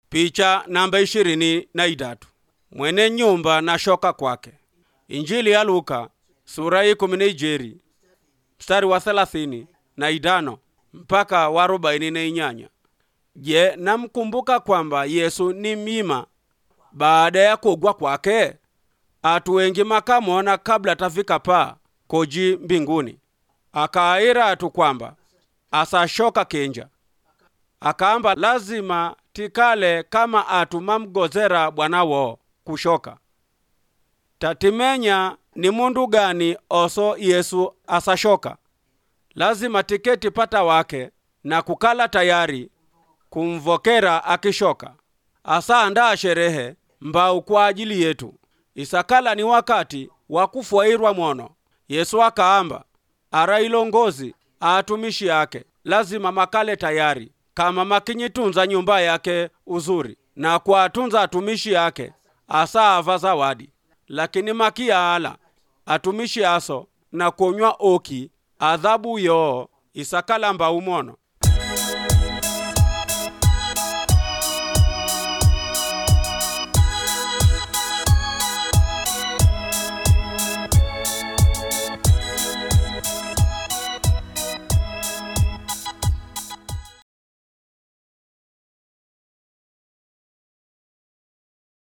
Picha namba ishirini na idatu mwene nyumba na shoka kwake. Injili ya Luka sura ya kumi na ijeri mstari wa thelathini na idano mpaka wa arobaini na inyanya. Je, namkumbuka kwamba Yesu ni mima baada ya kugwa kwake? Atu wengi makamwona kabla tafika pa koji mbinguni, akaira atu kwamba asashoka kenja, akaamba lazima tikale kama atu mamgozera bwanawo kushoka. Tatimenya ni mundu gani oso Yesu asashoka? Lazima tiketi pata wake na kukala tayari kumvokera akishoka. Asaandaa sherehe mbau kwa ajili yetu. Isakala ni wakati wa kufwairwa mwono. Yesu akaamba ara ilongozi atumishi yake lazima makale tayari kama makinyitunza nyumba yake uzuri na kuatunza atumishi yake asaava zawadi lakini makiyaala atumishi aso na kuonywa oki adhabu yoo isakala mbau mono